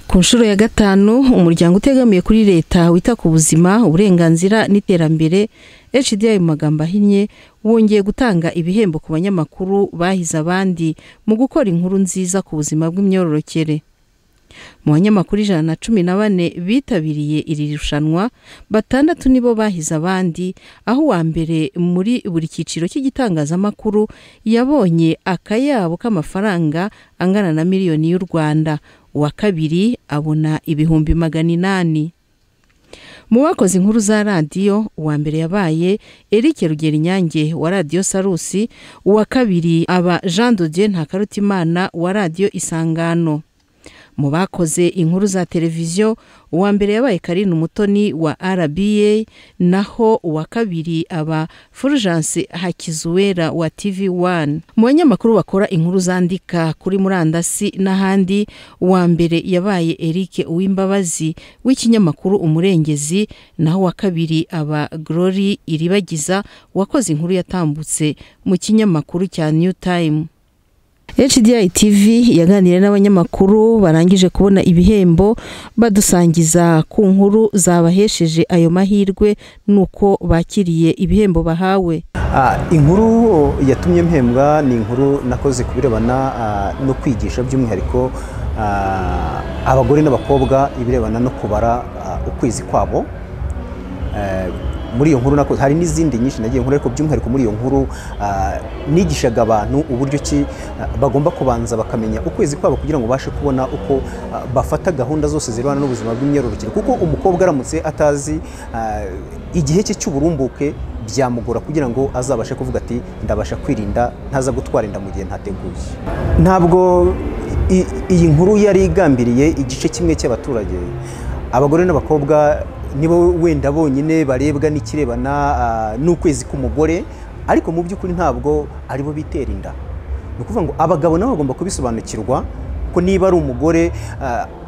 ku nshuro ya gatanu umuryango utegamiye kuri leta wita ku buzima uburenganzira n'iterambere HDI mu magambo ahinnye wongeye gutanga ibihembo ku banyamakuru bahize abandi mu gukora inkuru nziza ku buzima bw'imyororokere mu banyamakuru ijana na cumi na bane bitabiriye iri rushanwa batandatu nibo bahize abandi aho uwa mbere muri buri cyiciro cy'igitangazamakuru yabonye akayabo k'amafaranga angana na miliyoni y'u rwanda uwa kabiri abona ibihumbi magana inani mu bakoze inkuru za radiyo uwa mbere yabaye eric rugero inyange wa radiyo sarusi uwa kabiri aba jean dodier ntakarutimana wa radiyo isangano mu bakoze inkuru za televiziyo uwa mbere yabaye karine umutoni wa rba naho uwa kabiri aba fulgence hakizuwera wa tv wani mu banyamakuru bakora inkuru zandika kuri murandasi n'ahandi uwa mbere yabaye eric uwimbabazi w'ikinyamakuru umurengezi naho uwa kabiri aba glory iribagiza wakoze inkuru yatambutse mu kinyamakuru cya new time HDI TV yaganiriye n'abanyamakuru barangije kubona ibihembo badusangiza ku nkuru zabahesheje ayo mahirwe nuko bakiriye ibihembo bahawe inkuru yatumye mpembwa ni inkuru nakoze ku birebana no kwigisha by'umwihariko abagore n'abakobwa ibirebana no kubara ukwezi kwabo muri iyo nkuru nakoze hari n'izindi nyinshi nagiye nkuru ariko by'umwihariko muri iyo nkuru nigishaga abantu uburyo ki bagomba kubanza bakamenya ukwezi kwabo kugira ngo babashe kubona uko bafata gahunda zose zirwana n'ubuzima bw'imyororokere kuko umukobwa aramutse atazi igihe cye cy'uburumbuke byamugora kugira ngo azabashe kuvuga ati ndabasha kwirinda ntaza gutwara inda mu gihe ntateguye ntabwo iyi nkuru yari igambiriye igice kimwe cy'abaturage abagore n'abakobwa nibo wenda bonyine barebwa n'ikirebana n'ukwezi k'umugore ariko mu by'ukuri ntabwo aribo bitera inda ni ukuvuga ngo abagabo nabo bagomba kubisobanukirwa ko niba ari umugore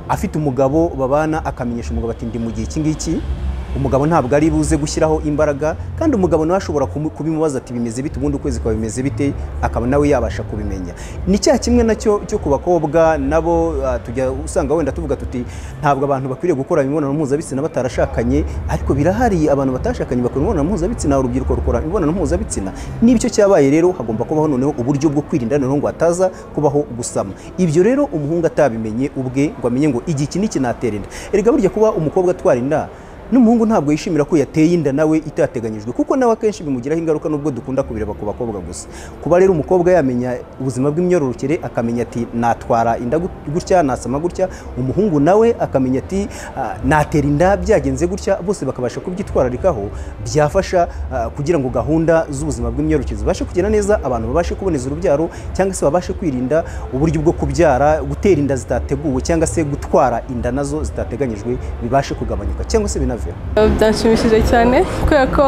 afite umugabo babana akamenyesha umugabo ati ndi mu gihe iki ngiki umugabo ntabwo ari buze gushyiraho imbaraga kandi umugabo nawe ashobora kubimubaza ati bimeze bite ubundi ukwezi kwa bimeze bite akaba nawe yabasha kubimenya ni cya kimwe nacyo cyo ku bakobwa nabo tujya usanga wenda tuvuga tuti ntabwo abantu bakwiriye gukora imibonano mpuzabitsina batarashakanye ariko birahari abantu batashakanye bakora imibonano mpuzabitsina urubyiruko rukora imibonano mpuzabitsina n'ibyo cyabaye rero hagomba kubaho noneho uburyo bwo kwirinda noneho ngo hataza kubaho gusama ibyo rero umuhungu atabimenye ubwe ngo amenye ngo igihe iki niki natera inda erega burya kuba umukobwa atwara inda n'umuhungu ntabwo yishimira ko yateye inda nawe itateganyijwe kuko nawe akenshi bimugiraho ingaruka nubwo dukunda kubireba ku bakobwa gusa kuba rero umukobwa yamenya ubuzima bw'imyororokere akamenya ati natwara inda gutya nasama gutya umuhungu nawe akamenya ati natera inda byagenze gutya bose bakabasha kubyitwararikaho byafasha kugira ngo gahunda z'ubuzima bw'imyororokere zibashe kugenda neza abantu babashe kuboneza urubyaro cyangwa se babashe kwirinda uburyo bwo kubyara gutera inda zitateguwe cyangwa se gutwara inda nazo zitateganyijwe bibashe kugabanyuka cyangwa se binave byanshimishije cyane kubera ko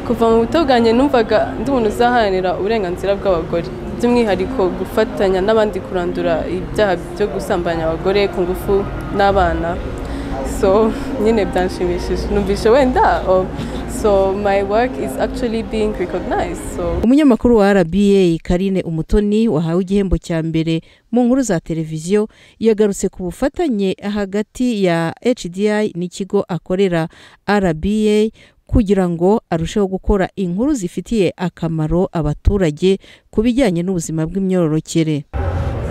kuva mu buto bwanjye numvaga ndi umuntu uzaharanira uburenganzira bw'abagore by'umwihariko gufatanya n'abandi kurandura ibyaha byo gusambanya abagore ku ngufu n'abana so nyine byanshimishije numvise wenda so my work is actually being recognized so umunyamakuru wa RBA Karine Umutoni wahawe igihembo cya mbere mu nkuru za televiziyo yagarutse ku bufatanye hagati ya HDI n'ikigo akorera RBA kugira ngo arusheho gukora inkuru zifitiye akamaro abaturage ku bijyanye n'ubuzima bw'imyororokere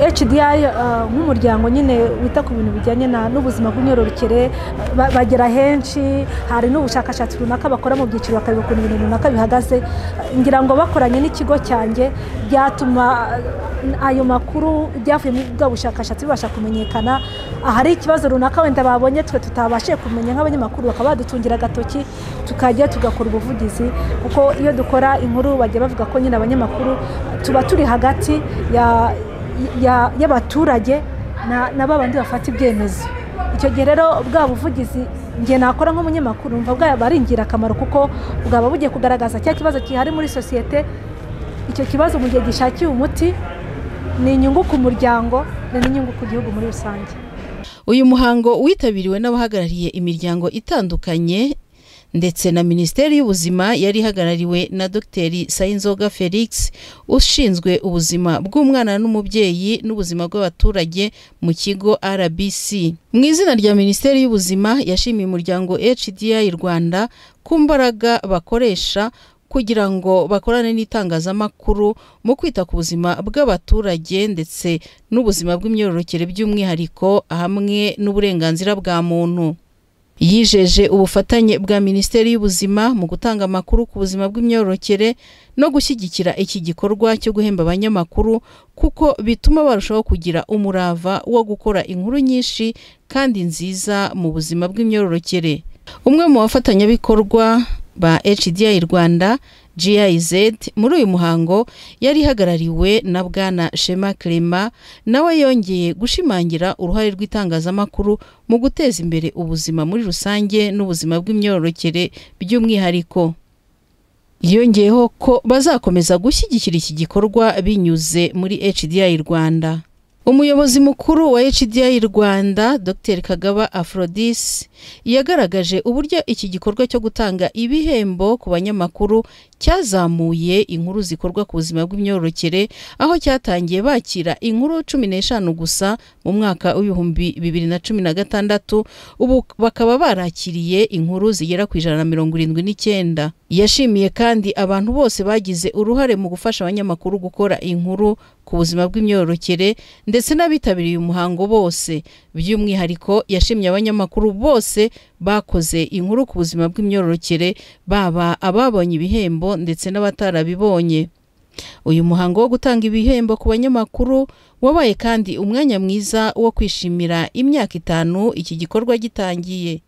HDI nk'umuryango nyine wita ku bintu bijyanye n'ubuzima bw'imyororokere bagera henshi hari n'ubushakashatsi runaka bakora mu byiciro bakareba ukuntu ibintu runaka bihagaze ngira ngo bakoranye n'ikigo cyanjye byatuma ayo makuru byavuye muri bwa bushakashatsi bibasha kumenyekana ahari ikibazo runaka wenda babonye twe tutabashije kumenya nk'abanyamakuru bakaba badutungira agatoki tukajya tugakora ubuvugizi kuko iyo dukora inkuru bajya bavuga ko nyine abanyamakuru tuba turi hagati ya y'abaturage na babandi bafata ibyemezo icyo gihe rero bwa buvugizi ngiye nakora nk'umunyamakuru mva bwaba ari ingirakamaro kuko bwaba bugiye kugaragaza cya kibazo gihari muri sosiyete icyo kibazo mu gihe gishakiye umuti ni inyungu ku muryango ni n'inyungu ku gihugu muri rusange uyu muhango witabiriwe n'abahagarariye imiryango itandukanye ndetse na minisiteri y'ubuzima yari ihagarariwe na dogiteri sayinzoga felix ushinzwe ubuzima bw'umwana n'umubyeyi n'ubuzima bw'abaturage mu kigo rbc mu izina rya minisiteri y'ubuzima yashimiye umuryango hdi rwanda ku mbaraga bakoresha kugira ngo bakorane n'itangazamakuru mu kwita ku buzima bw'abaturage ndetse n'ubuzima bw'imyororokere by'umwihariko hamwe n'uburenganzira bwa muntu yijeje ubufatanye bwa minisiteri y'ubuzima mu gutanga amakuru ku buzima bw'imyororokere no gushyigikira iki gikorwa cyo guhemba abanyamakuru kuko bituma barushaho kugira umurava wo gukora inkuru nyinshi kandi nziza mu buzima bw'imyororokere umwe mu bafatanyabikorwa ba HDI Rwanda GIZ muri uyu muhango yari ihagarariwe na bwana Shema Clement nawe yongeye gushimangira uruhare rw'itangazamakuru mu guteza imbere ubuzima muri rusange n'ubuzima bw'imyororokere by'umwihariko yongeyeho ko bazakomeza gushyigikira iki gikorwa binyuze muri HDI Rwanda umuyobozi mukuru wa hdi rwanda dr kagaba aphrodis yagaragaje uburyo iki gikorwa cyo gutanga ibihembo ku banyamakuru cyazamuye inkuru zikorwa ku buzima bw'imyororokere aho cyatangiye bakira inkuru cumi n'eshanu gusa mu mwaka w'ibihumbi bibiri na cumi na gatandatu ubu bakaba barakiriye inkuru zigera ku ijana na mirongo irindwi n'icyenda yashimiye kandi abantu bose bagize uruhare mu gufasha abanyamakuru gukora inkuru ku buzima bw'imyororokere ndetse n'abitabiriye umuhango bose by'umwihariko yashimye abanyamakuru bose bakoze inkuru ku buzima bw'imyororokere baba ababonye ibihembo ndetse n'abatarabibonye uyu muhango wo gutanga ibihembo ku banyamakuru wabaye kandi umwanya mwiza wo kwishimira imyaka itanu iki gikorwa gitangiye